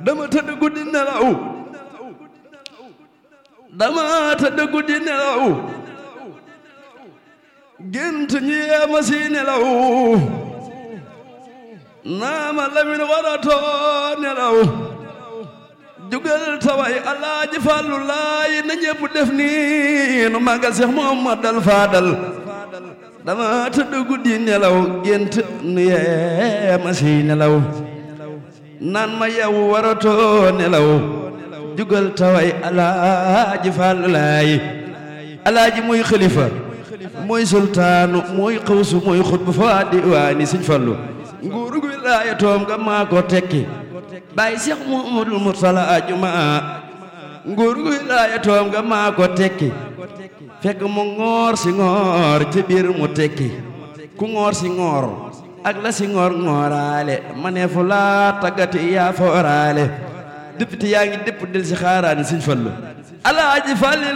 dama tëdd guddi nelaw dama tëdd guddi nelaw gént ñu yeema si nelaw naama lamin waratoo nelaw jugal taway alaaji Fallu laay na ñépp def nii nu magal Seex Muhammadal Faadal dama tëdd guddi nelaw gént nu yeema si nelaw naan ma yow waratoo nelaw jugal taway alaaji Fallu laay alaaji muy xalifa mooy sultaanu mooy xawsu mooy xutbu fa diwaani Sëñ Fallu nguuru gu wilaaya toom nga maa ko tekki bàyyi Seex Muhammadul Mursala ajuma nguuru gu wilaaya toom nga maa ko tekki fekk mu ngoor si ngoor ci biir mu tekki ku ngoor si ngoor ak la si ngoor ngooraale ma ne fu laa taggati yaa fooraale député yaa ngi dépp del si xaaraani Sëñ Fallu alaaji Fallu